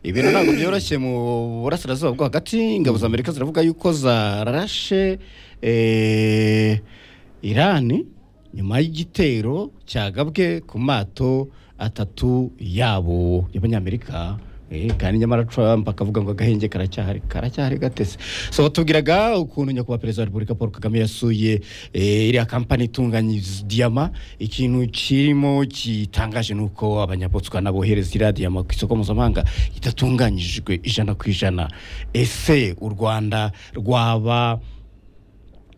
ibintu ntabwo byoroshye mu burasirazuba bwo hagati ingabo za amerika ziravuga yuko zarashe eh, irani nyuma y'igitero cyagabwe ku mato atatu yabo y'abanyamerika Eh, kandi nyamara trump akavuga ngo agahenge karacyahari karacyahari gatese so batubwiraga ukuntu nyakubahwa perezida wa repubulika paul kagame yasuye eh, iriya kampani itunganyiriza diyama ikintu kirimo gitangaje ni uko abanyabotswana bohereza iriya diyama ku isoko mpuzamahanga idatunganyijwe ijana ku ijana ese u rwanda rwaba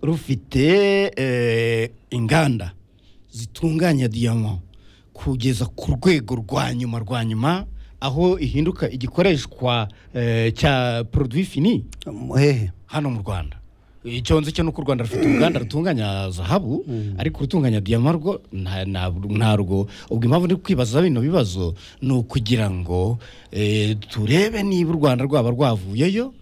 rufite eh, inganda zitunganya diyama kugeza ku rwego rwa nyuma rwa nyuma aho ihinduka igikoreshwa eh, cya produit fini hehe hano mu rwanda icyo nzi cyo ni uko u rwanda rufite uruganda rutunganya zahabu ariko urutunganya diyama rwo nta- nta- ntarwo ubwo impamvu ndi kwibaza bino bibazo ni ukugira ngo eh, turebe niba u rwanda rwaba rwavuyeyo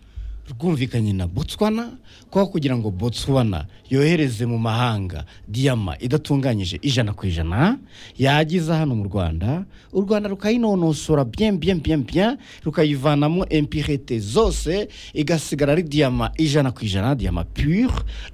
rwumvikanye na botswana kuko kugira ngo botswana yohereze mu mahanga diyama idatunganyije ijana ku ijana yagiza hano mu rwanda u rwanda rukayinonosora bien bien bien bien rukayivanamo impirete zose igasigara ari diyama ijana ku ijana diyama pure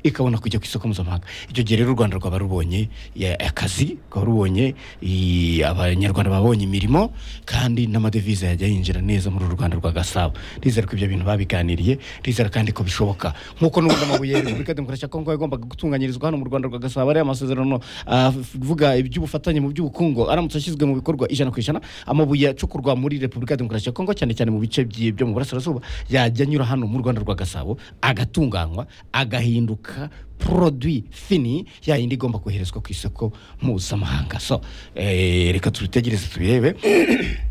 ikabona kujya ku isoko mpuzamahanga icyo gihe rero u rwanda rwaba rubonye eh, akazi rwaba rubonye i- abanyarwanda babonye imirimo kandi n'amadevize yajya yinjira neza muri uru rwanda rwa gasabo ndizera ko ibyo bintu babiganiriye ndizera kandi ko bishoboka nk'uko n'ubundi amabuye ya repubulika ya demokarasi ya kongo yagombaga gutunganyirizwa hano mu rwanda rwa gasabo ariya masezerano avuga iby'ubufatanye mu by'ubukungo aramutse ashyizwe mu bikorwa ijana ku ijana amabuye acukurwa muri repubulika ya demokarasi ya kongo cyane cyane mu bice byi- byo mu burasirazuba yajya anyura hano mu rwanda rwa gasabo agatunganywa agahinduka produit fini ya yindi igomba koherezwa ku isoko mpuzamahanga so eh, reka tubitegereze tubirebe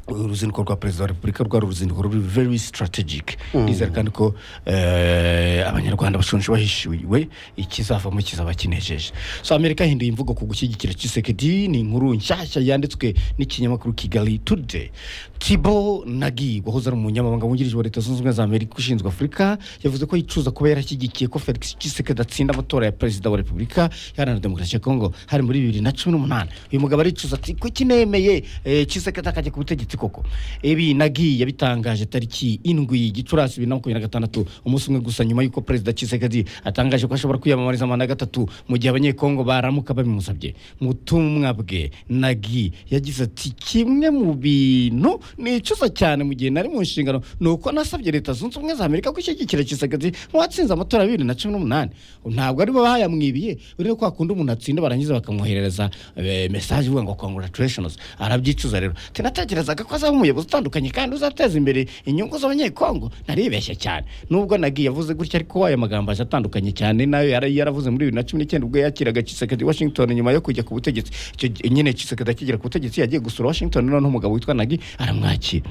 uruzinduko rwa perezida wa repubulika rwari uruzinduko ruri very strategic ndizera kandi ko eh, abanyarwanda bashonje bahishiwe ikizavamo kizaba kinejeje so amerika yahinduye imvugo ku gushyigikira kisekedi ni inkuru nshyashya yanditswe n'ikinyamakuru kigali today tibo nagi wahoze ari umunyamabanga wungirije wa leta zunze ubumwe za amerika ushinzwe afurika yavuze ko yicuza kuba yarashyigikiye ko felix kisekedi atsinda amatora ya perezida wa repubulika iharanira demokarasi ya kongo hari muri bibiri na cumi n'umunani uyu mugabo aricuza ati kuki nemeye eh, kisekedi akajya ku butegetsi koko ibi nagi yabitangaje tariki indwi gicurasi bibiri na makumyabiri na gatandatu umunsi umwe gusa nyuma y'uko perezida kisekedi atangaje ko ashobora kwiyamamariza manda ya gatatu mu gihe abanyekongo baramuka babimusabye mu butumwa bwe nagi yagize ati kimwe mu bintu nicuza cyane mu gihe nari mu nshingano ni uko nasabye leta zunze ubumwe za amerika ko ishyigikira kisagati nk'uwatsinze amatora ya bibiri na cumi n'umunani ntabwo aribo bayamwibiye urebe ko hakunda umuntu atsinda barangiza bakamwoherereza eh, mesaje ivuga ngo congratulations arabyicuza rero ati natekerezaga ko azaba umuyobozi utandukanye kandi uzateza imbere inyungu z'abanyekongo naribeshye cyane nubwo nagiye yavuze gutya ariko aya magambo aje atandukanye cyane nayo yari yaravuze muri bibiri na cumi n'icyenda ubwo yakiraga kisekedi i washington nyuma yo kujya ku butegetsi icyo gihe nyine kisekedi akigera ku butegetsi yagiye gusura washington noneho umugabo witwa nagi aramwakira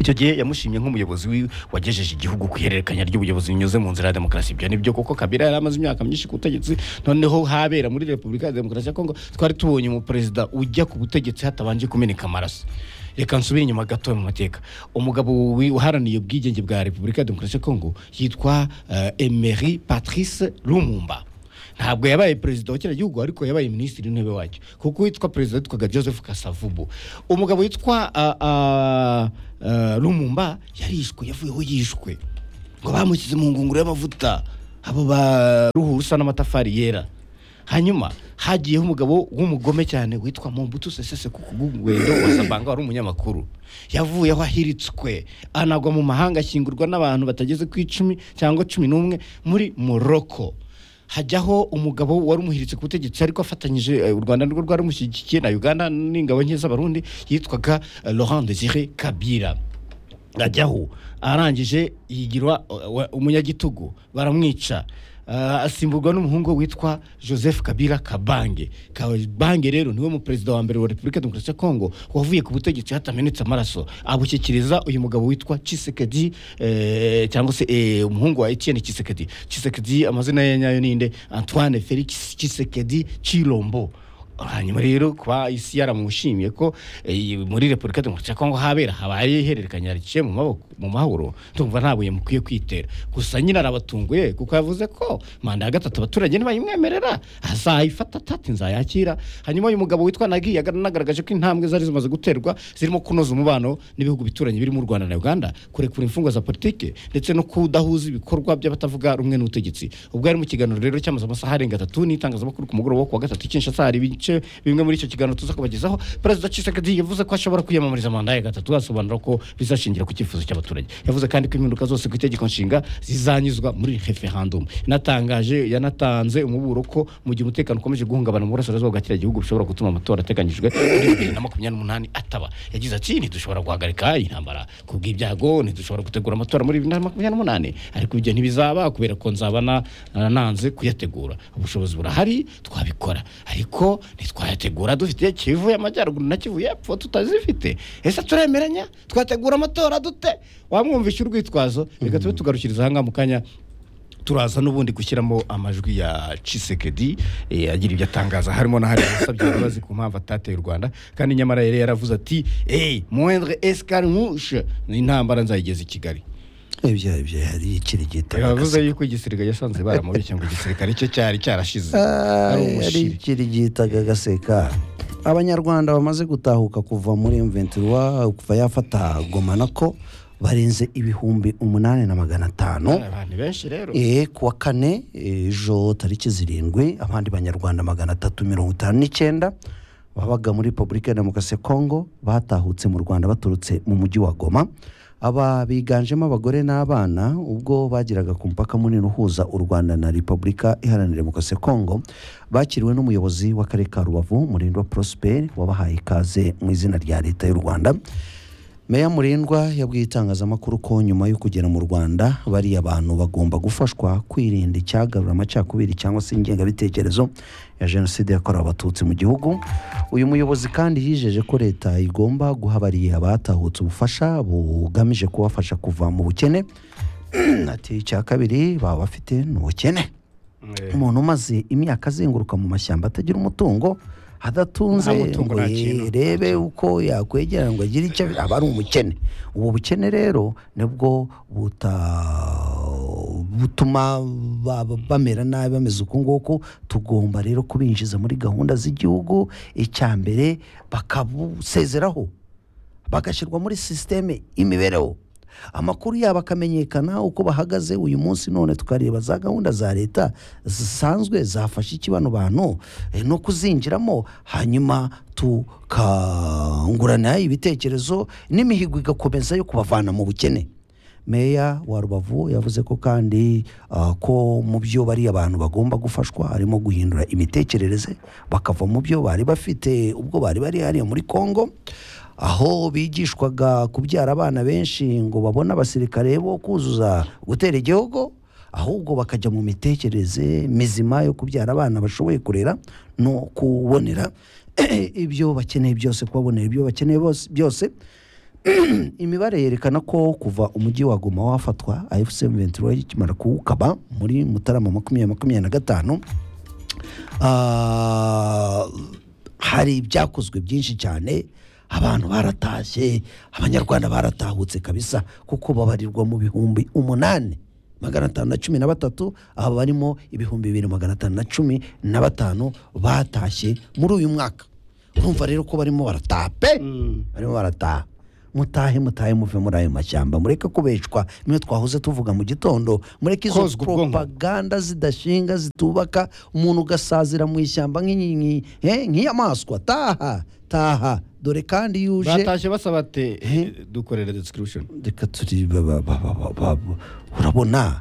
icyo gihe yamushimye nk'umuyobozi wi- wagejeje igihugu ku ihererekanya ry'ubuyobozi binyuze mu nzira ya demokarasi ibyo nibyo kuko kabila yari amaze imyaka myinshi ku butegetsi noneho habera muri repubulika ya demokarasi ya kongo twari tubonye umuperezida ujya ku butegetsi hatabanje kumeneka amaraso reka nsubire inyuma gato mu mateka umugabo wi- uharaniye ubwigenge bwa repubulika ya demokarasi ya kongo yitwa eh, emery patrice lumumba ntabwo yabaye perezida wa kiriya gihugu ariko yabaye minisitiri w'intebe wacyo kuko uwitwa perezida yitwaga joseph kasavubu umugabo witwa ah, ah, ah, lumumba yarishwe yavuyeho yishwe ngo bamushyize mu ngunguru y'amavuta abo ba ruhu rusa n'amatafari yera hanyuma hagiyeho umugabo w'umugome cyane witwa mombutu sesese kukugwendo wasabanga wari umunyamakuru yavuyeho ahiritswe anagwa mu mahanga ashyingurwa n'abantu batageze ku icumi cyangwa cumi n'umwe muri morocco hajyaho umugabo wari umuhiritse ku butegetsi ariko afatanyije eh, u rwanda nirwo rwari rumushyigikiye na uganda n'ingabo nke z'abarundi yitwaga eh, laurent desire kabira ajyaho arangije yigirwa uh, wa- umunyagitugu baramwica Uh, asimburwa n'umuhungu witwa joseph kabila kabange kabange rero niwe muperezida wa mbere wa repubulika ya demokarasi ya kongo wavuye ku butegetsi hatamenetse amaraso abushyikiriza uyu mugabo witwa kisekedi eh, cyangwa se eh, umuhungu wa etienne kisekedi kisekedi amazina ye nyayo ninde antoine felix kisekedi cirombo hanyuma rero kuba isi yaramushimiye ko eh, muri repubulika demokarasi ya kongo habera habaye ihererekanya riciye mu maboko mu mahoro tumva nta buye mukwiye kwitera gusa nyine arabatunguye kuko yavuze ko manda ya gatatu abaturage ntibayimwemerera azayifata atati nzayakira hanyuma uyu mugabo witwa nagiye yanagaragaje ko intambwe zari zimaze guterwa zirimo kunoza umubano n'ibihugu bituranye birimo u rwanda na uganda kurekura imfungwa za politiki ndetse no kudahuza ibikorwa by'abatavuga rumwe n'ubutegetsi ubwo yari mu kiganiro rero cyamaze amasaha arenga atatu n'itangazamakuru ku mugoroba wo kuwa gatatu kinshasa hari ibice bimwe muri icyo kiganiro tuza kubagezaho perezida Tshisekedi yavuze ko ashobora kwiyamamariza manda ya gatatu asobanura ko bizashingira ku cyifuzo cy'abaturage yavuze kandi ko impinduka zose ku itegeko nshinga zizanyuzwa muri referendum yanatangaje yanatanze umuburo ko mu gihe umutekano ukomeje guhungabana mu burasirazuba bwa kiriya gihugu bishobora gutuma amatora ateganyijwe muri bibiri na makumyabiri n'umunani ataba yagize ati ntidushobora guhagarika intambara ku bw'ibyago ntidushobora gutegura amatora muri bibiri na makumyabiri n'umunani ariko ibyo ntibizaba kubera ko nzabana nananze kuyategura ubushobozi burahari twabikora ariko ntitwayategura dufite kivu y'amajyaruguru na kivu y'epfo tutazifite ese turemeranya twategura amatora dute wamwumvisha urwitwazo reka tube tugarukiriza ahangaha mu kanya turaza n'ubundi gushyiramo amajwi ya cisekedi agira ibyo atangaza harimo na hari abasabye imbabazi ku mpamvu atateye u rwanda kandi nyamara yari yaravuze ati eyi moindre escarimushe intambara nzayigeza i kigali ibyo ibyo hari ikiri gito yavuze yuko igisirikare yasanze baramubeshye ngo igisirikare cye cyari cyarashize ari hari umushira ikiri gitaga agaseka abanyarwanda bamaze gutahuka kuva muri mventura kuva yafata goma nako barenze ibihumbi umunani na magana atanu abantu benshi rero Eh, ku wa kane ejo tariki zirindwi abandi banyarwanda magana atatu mirongo itanu n'icyenda babaga muri repubulika ya demokarasi ya kongo batahutse mu rwanda baturutse mu mujyi wa goma aba biganjemo abagore n'abana ubwo bageraga ku mupaka munini uhuza u rwanda na repubulika iharanira demokarasi ya kongo bakiriwe n'umuyobozi w'akarere ka rubavu murindwa prosperi wabahaye ikaze mu izina rya leta y'u rwanda Meya Murindwa yabwiye itangazamakuru ko nyuma yo kugera mu Rwanda bariya bantu bagomba gufashwa kwirinda icyagarura amacakubiri cyangwa se ingengabitekerezo ya jenoside yakorewe abatutsi mu gihugu uyu muyobozi kandi yijeje ko leta igomba guha bariya batahutse ubufasha bugamije kubafasha kuva mu bukene ati icya kabiri baba bafite ni ubukene umuntu umaze imyaka azenguruka mu mashyamba atagira umutungo adatunze Nta mutungo, ngo nta kintu. yerebe uko yakwegera ngo agire icyo aba ari umukene ubu bukene rero nibwo buta butuma ba- ba- bamera nabi bameze uku nguku tugomba rero kubinjiza muri gahunda z'igihugu icya mbere bakabusezeraho bagashyirwa muri sisiteme y'imibereho amakuru yabo akamenyekana uko bahagaze uyu munsi none tukareba za gahunda za leta zisanzwe zafasha iki bano bantu eh, no kuzinjiramo hanyuma tukangurana ibitekerezo n'imihigo igakomeza yo kubavana mu bukene meya wa rubavu yavuze ko kandi ah, ko mu byo bariya abantu bagomba gufashwa harimo guhindura imitekerereze bakava mu byo bari bafite ubwo bari bari hariya muri kongo aho bigishwaga kubyara abana benshi ngo babone abasirikare bo kuzuza gutera igihugu ahubwo bakajya mu mitekerereze mizima yo kubyara abana bashoboye kurera no kubonera ibyo bakeneye byose kubabonera ibyo bakeneye bose- byose imibare yerekana ko kuva umujyi wa goma wafatwa afc ventura ikimara kuwukaba muri mutarama makumyabiri makumyabiri na gatanu ah, hari ibyakozwe byinshi cyane abantu baratashye abanyarwanda baratahutse kabisa kuko babarirwa mu bihumbi umunani magana atanu na cumi na batatu aba barimo ibihumbi bibiri magana atanu na cumi na batanu batashye muri uyu mwaka urumva rero ko barimo barataha pe barimo barataha mutahe mutahe muve muri ayo mashyamba mureke kubeshwa niyo twahoze tuvuga mu gitondo mureke izo Kozwa ubwonko. propaganda zidashinga zitubaka umuntu ugasazira mu ishyamba nk'inyi- nk'i- eh, nk'inyamaswa taha taha dore kandi iyo uje batashye basaba te dukorera description reka turi ba- ba- ba- ba- ba- ba- ba- urabona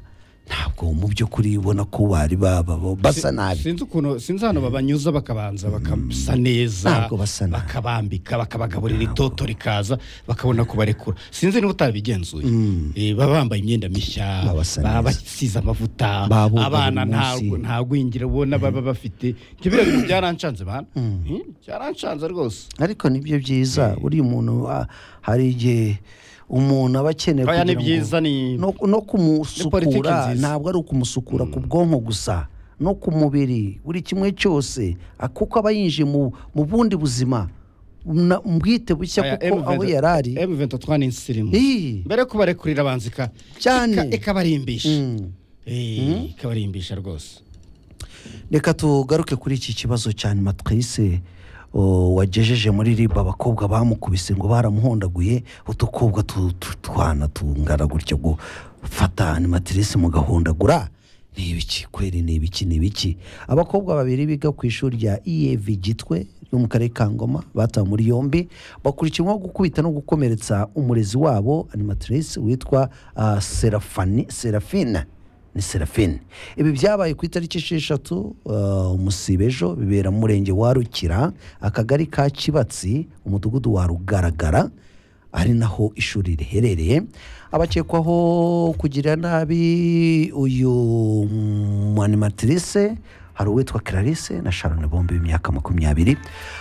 ntabwo mu by'ukuri ubona ko bari ba- ba- ba- basa nabi sinzi ukuntu sinzi ahantu babanyuza bakabanza bakasa neza Ntabwo basa nabi. bakabambika bakabagaburira itoto rikaza bakabona kubarekura sinzi niba utabigenzuye Eh, baba bambaye imyenda mishya Baba basa baba neza. basize amavuta Baboga abana buri nta- munsi. nta gwingira ubona baba bafite Njye biriya bintu byaranshanze bana Eh, byaranshanze rwose ariko nibyo byiza buriya umuntu ah, hari igihe umuntu aba akeneye Oya, ni kugira ngo- byiza ni no, no politiki kumusukura nziza. ntabwo ari ukumusukura ku bwonko gusa no ku mubiri buri kimwe cyose ah, kuko aba yinjiye mu mu bundi buzima na- bwite bushya kuko aho yari ari emu ventatwa ni insirimu Ii, mbere ko barekurira banzika Cyane. ikabarimbisha mm. Eh, ikabarimbisha rwose reka tugaruke kuri iki kibazo cya nyuma twese o, wagejeje muri riba abakobwa bamukubise ngo baramuhondaguye utukobwa tu- tu- twana tungana gutyo gufata animatirisi mugahondagura ni ibiki kweri ni ibiki ni ibiki abakobwa babiri biga ku ishuri rya ev gitwe ryo mu karere ka ngoma batawe muri yombi bakurikirwaho gukubita no gukomeretsa umurezi wabo animatirisi witwa ah, Serafani- serafina ni serafine ibi byabaye ku itariki esheshatu uh, umusibe ejo bibera mu murenge wa rukira akagari ka kibatsi umudugudu wa rugaragara ari naho ishuri riherereye abakekwaho kugira nabi uyu mwanimatrice hari uwitwa Clarisse na Sharon bombi b'imyaka makumyabiri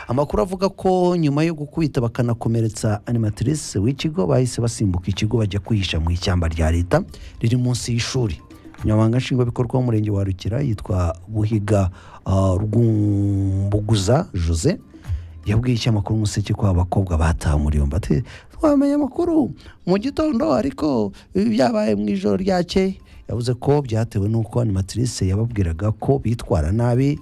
amakuru avuga ko nyuma yo gukubita bakanakomeretsa animatrice w'ikigo bahise basimbuka ikigo bajya kwihisha mu ishyamba rya leta riri munsi y'ishuri umunyamabanga nshingwabikorwa w'umurenge wa rukira yitwa buhiga ah, rwumbuguza jose yabwiye ikinyamakuru umuseke ko abakobwa bataha muri yombi ati twamenye amakuru mu gitondo ariko ibi byabaye mu ijoro ryakeye yavuze ko byatewe n'uko animatrice yababwiraga ko bitwara nabi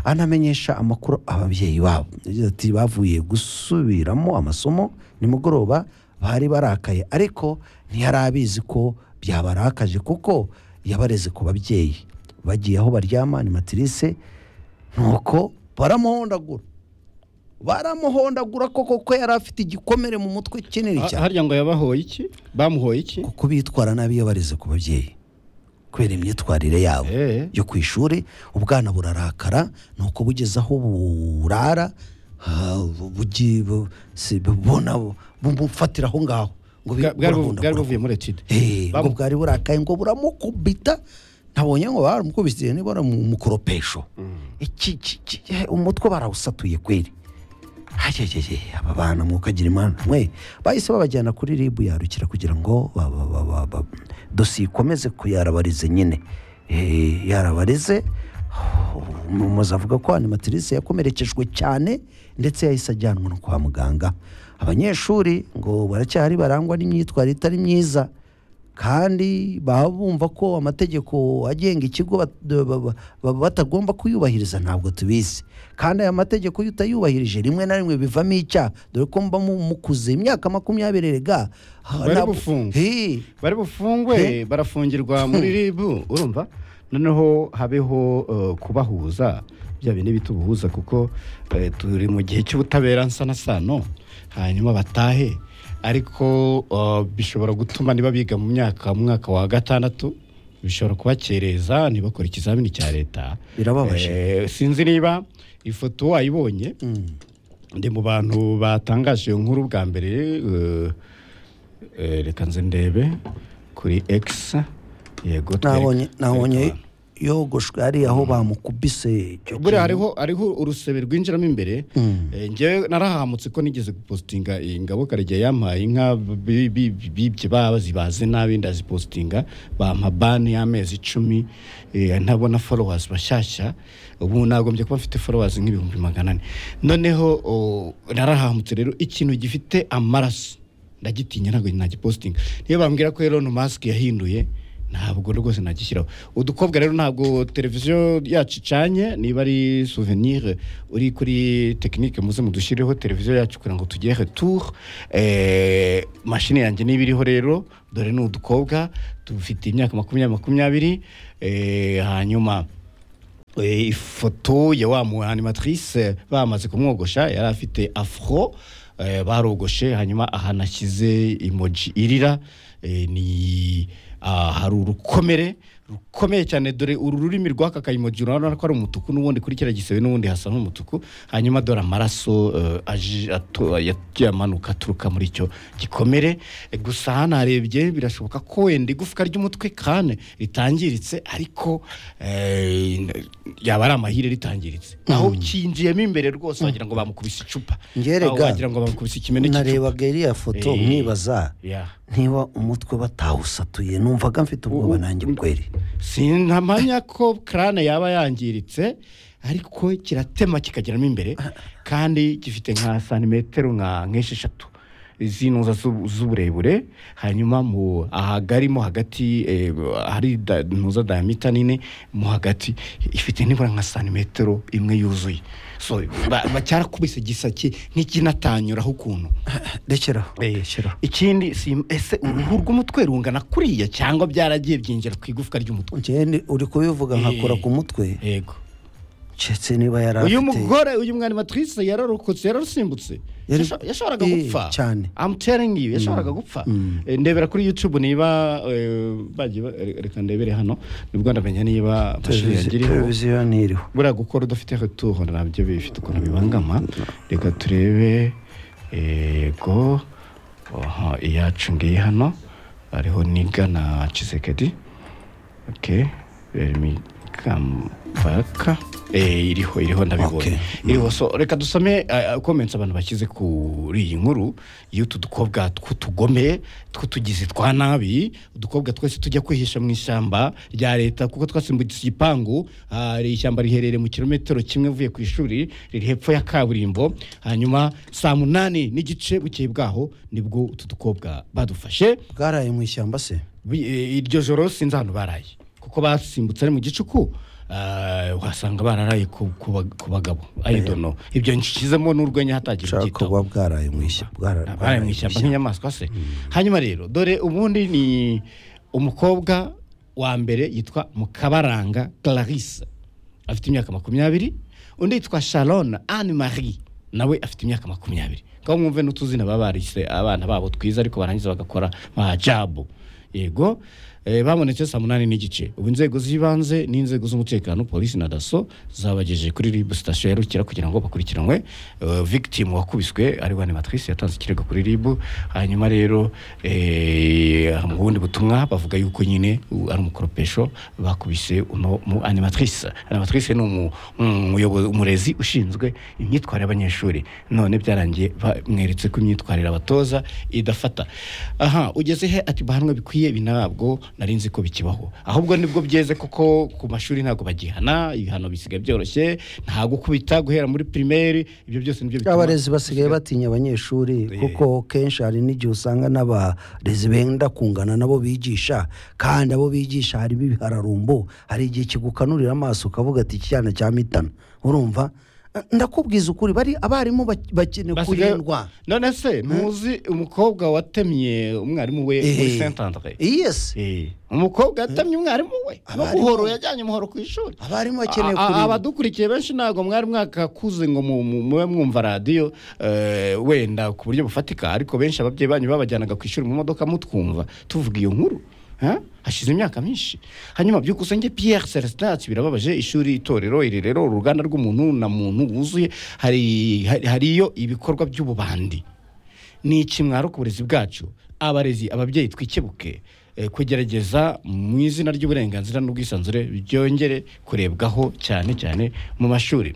anamenyesha amakuru ababyeyi babo yagize ati bavuye gusubiramo amasomo nimugoroba bari barakaye ariko ntiyari abizi ko byabarakaje kuko yabareze ku babyeyi bagiye aho baryama animatrice nuko baramuhondagura baramuhondagura koko ko yari afite igikomere mu mutwe kinini Ha- cyane harya ngo yabahoye iki bamuhoye iki kuko bitwara nabi iyo bareze ku babyeyi kubera imyitwarire yabo Eh. yo ku ishuri ubwana burarakara nuko bugeze aho burara ha, bu- bugi- bu- si- bubona bu- bumufatira aho ngaho ngo bi- Bwa- bwari buv- bwari burahondagura. buvuye muri etide Eh, ngo Bamu- bwari burakaye ngo buramukubita nabonye ngo baramukubise niba ari mu mukoropesho Iki- iki- iki- eh, umutwe barawusatuye kweri Ayayeye, aba bantu mukagira imana mwe bahise babajyana kuri ribu yarukira kugira ngo ba- ba- ba- ba- ba- dosiye ikomeze kuyarabarize nyine Eh, yarabarize umuyobozi avuga ko animatrice yakomerekejwe cyane ndetse yahise ajyanwa no kwa muganga abanyeshuri ngo baracyari barangwa n'imyitwarire itari myiza kandi baba bumva ko amategeko agenga ikigo bat- ba- ba- ba- batagomba kuyubahiriza ntabwo tubizi kandi aya mategeko iyo utayubahirije rimwe na rimwe bivamo icyaha dore ko mba mu- mukuze imyaka makumyabiri rega ha, Bari ntabwo- bufungwa. Hey, bari bufungwe barafungirwa muri ribu urumva noneho habeho eh, kubahuza bya bindi bita ubuhuza kuko eh, turi mu gihe cy'ubutabera nsa na sano hanyuma batahe ariko eh, bishobora gutuma niba biga mu myaka mu mwaka wa gatandatu bishobora kubakereza ntibakore ikizamini cya leta Birababaje. Eh, sinzi niba ifoto wayibonye ndi mu bantu batangaje iyo nkuru bwa mbere eh, eh, reka nze ndebe kuri x yego nabonye twereka- nabonye twereka yogoshwe ari aho bamukubise icyo abantu. buriya kintu. hariho hariho urusebe rwinjiramo imbere Eh, njyewe narahamutse ko nigeze gupositinga ingabo karegeya yampaye inka bi- bi- bibye bazibaze nabi ndazipositinga bampa bani y'amezi icumi eh, ntabona followers bashyashya ubu nagombye kuba mfite followers nk'ibihumbi magana ane noneho oh, narahamutse rero ikintu gifite amaraso ndagitinya ntabwo nagipositinga niyo bambwira ko Elon Musk yahinduye ntabwo rwose nagishyiraho udukobwa rero ntabwo televiziyo yacu icanye niba ari souvenir uri kuri tekinike muze mudushyireho televiziyo yacu kugira ngo tugere retour eh, mashini yanjye niba iriho rero dore ni udukobwa dufite imyaka makumyabiri makumyabiri eh, hanyuma Eh, ifoto ya wa mu animatrice bamaze kumwogosha yari afite afro eh, barogoshe hanyuma ahanashyize emoji irira eh, ni ah, hari urukomere rukomeye cyane dore uru rurimi rw'aka kayemoji urabona ko ari umutuku n'ubundi kuri kiriya gisebe n'ubundi hasa n'umutuku hanyuma dore amaraso eh, aje- ato- yagiye amanuka aturuka muri icyo gikomere Eh, gusa hano harebye birashoboka ko wenda igufwa ry'umutwe kane ritangiritse ariko eh, yaba ari amahire ritangiritse aho cyinjiyemo imbere rwose wagira ngo bamukubise icupa Ngerega. Aho wagira ngo bamukubise ikimene cy'icupa narebaga iriya foto Eh. mwibaza Yeah. niba umutwe batawusatuye numvaga mfite ubwoba nanjye kweri sinamanya ko karane yaba yangiritse ariko kiratema kikageramo imbere kandi gifite nka santimetero nka nk'esheshatu z'intuza z'ubu- z'uburebure hanyuma mu ahagarimo hagati eh, hari da- ntuza dayamita nini mo hagati ifite nibura nka santimetero imwe yuzuye so ba- ba- cyarakubise gisake nk'ikinatanyuraho ukuntu rekeraho Eh, rekeraho ikindi si- ese uruhu rw'umutwe rungana kuriya cyangwa byaragiye byinjira ku igufwa ry'umutwe njyewe uri kubivuga nkakora Eh. ku mutwe yego keretse niba yari uyu afite mugore uyu mwarimatrise yararokotse yararusimbutse Yari- Yasho- yashoboraga Eh, gupfa cyane. I'm telling you yashoboraga gupfa Eh, ndebera kuri youtube niba eh, bagiye ba- re- reka ndebere hano nibwo ndamenya niba amashuri televiziyo yagiriho televiziyo ntiriho buriya gukora udafite returo nabyo bifite ukuntu bibangama reka turebe yego aha, iyacu ngiyi hano hariho niga na kisekedi okay remi kambaka Eh, iriho iriho Okay. ndabibonye iriho so reka dusome comments abantu bashyize kuri iyi nkuru y'utu dukobwa tw'utugome tw'utugizi twa nabi udukobwa twese tujya kwihisha mu ishyamba rya leta kuko twasimbutse igipangu ah, iri ishyamba riherereye mu kilometero kimwe uvuye ku ishuri riri hepfo ya kaburimbo hanyuma saa munani n'igice bukeye bwaho nibwo utu dukobwa badufashe bwaraye mu ishyamba se Bi- eh, iryo joro sinzi ahantu baraye kuko basimbutse ari mu gicuku ah, uhasanga bararaye ku ku ba- ku bagabo I don't know. ibyo nshizemo n'urwenya hatagira ushaka ubyitaho kuba bwaraye mu ishyamba bwara- baraye mu ishyamba nk'inyamaswa se hanyuma rero dore ubundi ni umukobwa wa mbere yitwa mukabaranga clarisse afite imyaka makumyabiri undi yitwa sharon anne marie nawe afite imyaka makumyabiri ngaho mwumve n'utuzina baba barise abana babo twiza ariko barangiza bagakora majabu yego eh, babonetse saa munani n'igice ubu inzego z'ibanze n'inzego z'umutekano polisi na daso zabagejeje kuri rib sitasiyo ya rukira kugira ngo bakurikiranwe eh, victim wakubiswe ari wa animatrice yatanze ikirego kuri rib hanyuma rero eh, mu bundi butumwa bavuga yuko nyine u- ari umukoropesho bakubise uno mu animatrice animatrice ni umu- umuyobozi umurezi ushinzwe imyitwarire y'abanyeshuri none byarangiye bamweretse ko imyitwarire abatoza idafata aha ugeze he ati bahanwe bikwiye ibi ntabwo nari nzi ko bikibaho ahubwo nibwo byeze kuko ku mashuri ntabwo bagihana ibihano bisigaye byoroshye nta gukubita guhera muri primaire ibyo byose nibyo bituma abarezi basigaye batinya abanyeshuri kuko kenshi hari n'igihe usanga n'abarezi benda kungana nabo bigisha kandi abo bigisha harimo ibihararumbo hari igihe kigukanurira amaso ukavuga ati iki cyana cya mitana urumva ndakubwiza ukuri bari abarimu bak- bakeneye Basigaye- kurindwa none se ntuzi umukobwa watemye umwarimu we muri Eh. saint andre yesi umukobwa yatemye umwarimu we Abarimu- umuhoro yajyanye umuhoro ku ishuri abarimu bakeneye A- a- kurindwa abadukurikiye benshi ntabwo mwari mwakakuze ngo mu- mu- mube mwumva radiyo eh, wenda ku buryo bufatika ariko benshi ababyeyi banyu babajyanaga ku ishuri mu modoka mutwumva tuvuga iyo nkuru ha? hashize imyaka myinshi hanyuma byukusenge pierre celestin ati birababaje ishuri itorero irerero uruganda rw'umuntu na muntu wuzuye hari hari- hariyo ibikorwa by'ububandi ni ikimwaro ku burezi bwacu abarezi ababyeyi twikebuke eh, kugerageza mu izina ry'uburenganzira n'ubwisanzure byongere kurebwaho cyane cyane mu mashuri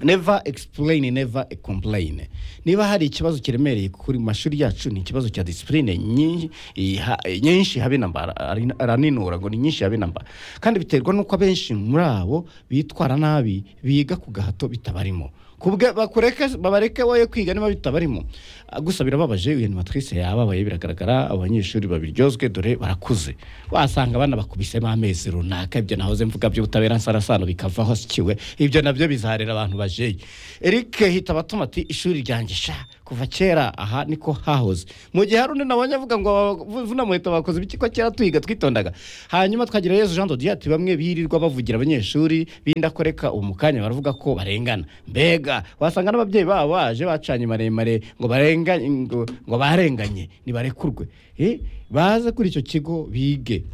never explain never complain niba hari ikibazo kiremereye kuri mu mashuri yacu ni ikibazo cya disipurine nyinshi iha- nyinshi habe namba ara- araninura ngo ni nyinshi habe namba kandi biterwa n'uko abenshi muri abo bitwara nabi biga ku gahato bitabarimo kubwe bakureke babareke woye kwiga niba bitabarimo Ah, gusa birababaje uyu animatrice yababaye biragaragara abo banyeshuri babiryozwe dore barakuze wasanga abana bakubisemo amezi runaka ibyo nahoze mvuga by'ubutabera nsarasano bikavaho sikiwe ibyo nabyo bizarera abantu bajeyi Eric hitaba atuma ati ishuri ryanjye sha kuva kera aha niko hahoze mu gihe hari undi nabonye avuga ngo vuna muhita bakoze ibiki ko kera tuhiga twitondaga hanyuma twagira yezu jean dodiyo ati bamwe birirwa bavugira abanyeshuri bindakoreka ubu mu kanya baravuga ko barengana mbega wasanga n'ababyeyi babo baje bacanye maremare ngo barenganye ngo, ngo barenganye nibarekurwe eh baze kuri icyo kigo bige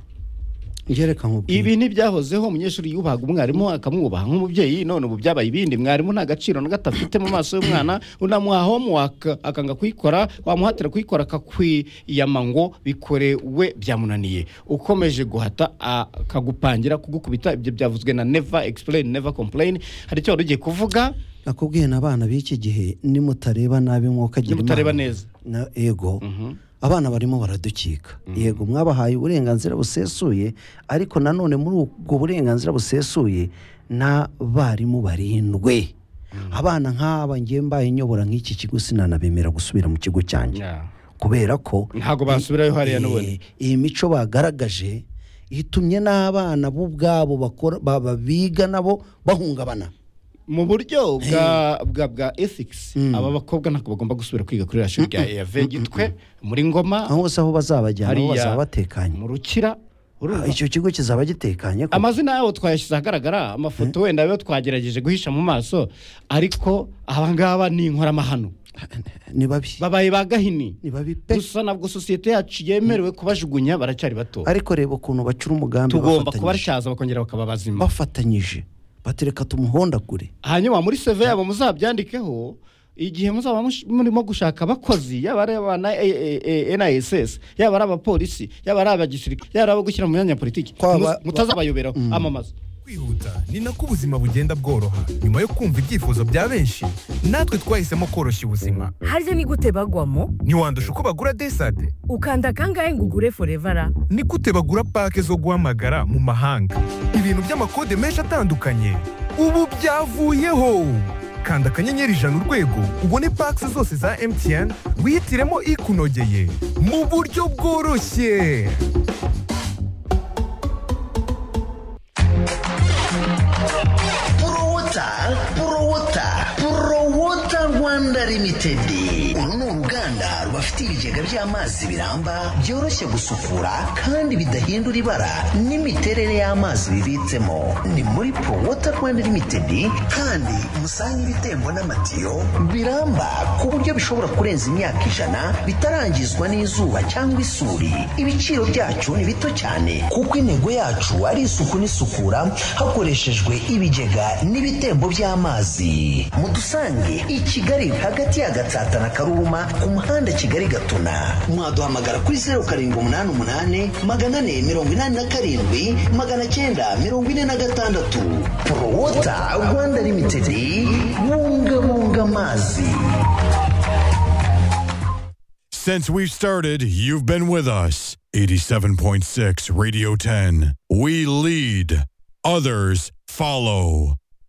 ngereka nkubwire ibi ntibyahozeho umunyeshuri yubahaga umwarimu akamwubaha nk'umubyeyi none ubu byabaye ibindi mwarimu nta gaciro na gato afite mu maso y'umwana unamuha homework akanga kuyikora wamuhatira kuyikora akakwiyama ngo bikore we byamunaniye ukomeje guhata akagupangira kugukubita ibyo byavuzwe na never explain never complain hari icyo wari ugiye kuvuga nakubwiye na abana b'iki gihe nimutareba nabi nk'uko agira niba utareba imana neza na ego abana barimo baradukika yego mwabahaye uburenganzira busesuye ariko nanone muri ubwo burenganzira busesuye n'abarimu barindwe abana nk'aba ngiye mbaye nyobora nk'iki kigo sinanabemera gusubira mu kigo cyanjye kubera ko ntabwo basubirayo hariya n'ubundi Eh, iyi mico bagaragaje itumye n'abana bo ubwabo bakora ba- ba- biga nabo bahungabana mu buryo bwa bwa bwa ethics aba bakobwa ntabwo bagomba gusubira kwiga kuri rashuri rya EAV gitwe muri ngoma aho hose aho bazabajyana aho Hariya- bazaba batekanye mu rukira Ah, urumva? icyo kigo kizaba gitekanye ko amazina yabo twayashyize ahagaragara amafoto wenda ayo twagerageje guhisha mu maso ariko abangaba ni inkoramahano ni babi babaye ba gahini ni babi pe gusa nabwo sosiyete yacu yemerewe kubajugunya baracyari bato ariko reba ukuntu bacura umugambi tugomba bafatanyije. kubatyaza bakongera bakaba bazima bafatanyije batereka tumuhondagure hanyuma muri seve yabo muzabyandikeho igihe muzaba mush- murimo gushaka abakozi yaba ari abana NISS yaba ari abapolisi yaba ari abagisirikare yaba ari abo gushyira mu myanya ya politiki Kwaba- Muz- mutazabayoberaho amamaza kwihuta ni nako ubuzima bugenda bworoha nyuma yo kumva ibyifuzo bya benshi natwe twahisemo koroshya ubuzima harya ni gute bagwamo ntiwandusha uko bagura desade ukanda kangahe ngo ugure forevara ni gute bagura pake zo guhamagara mu mahanga ibintu by'amakode menshi atandukanye ubu byavuyeho kanda akanyenyeri ijana urwego ubone pake zose za mtn wihitiremo ikunogeye mu buryo bworoshye porowota porowota porowota rwanda limitedi uru ni uruganda rubafite ibigega by'amazi biramba byoroshye gusukura kandi bidahindura ibara n'imiterere y'amazi bibitsemo ni muri porowota rwanda limitedi kandi musange ibitembo n'amatiyo biramba ku buryo bishobora kurenza imyaka ijana bitarangizwa n'izuba cyangwa isuri ibiciro byacu ni bito cyane kuko intego yacu ari isuku n'isukura hakoreshejwe ibigega n'ibitembo by'amazi mudusange i kigali hagati ya gatsata na karuma ku muhanda kigali gatuna mwaduhamagara kuri zeru karindwi umunani umunani magana ane mirongo inani na karindwi magana cyenda mirongo ine na gatandatu porowota rwanda limitedi bungabunga amazi Since we've started, you've been with us. 87.6 Radio 10. We lead, others follow.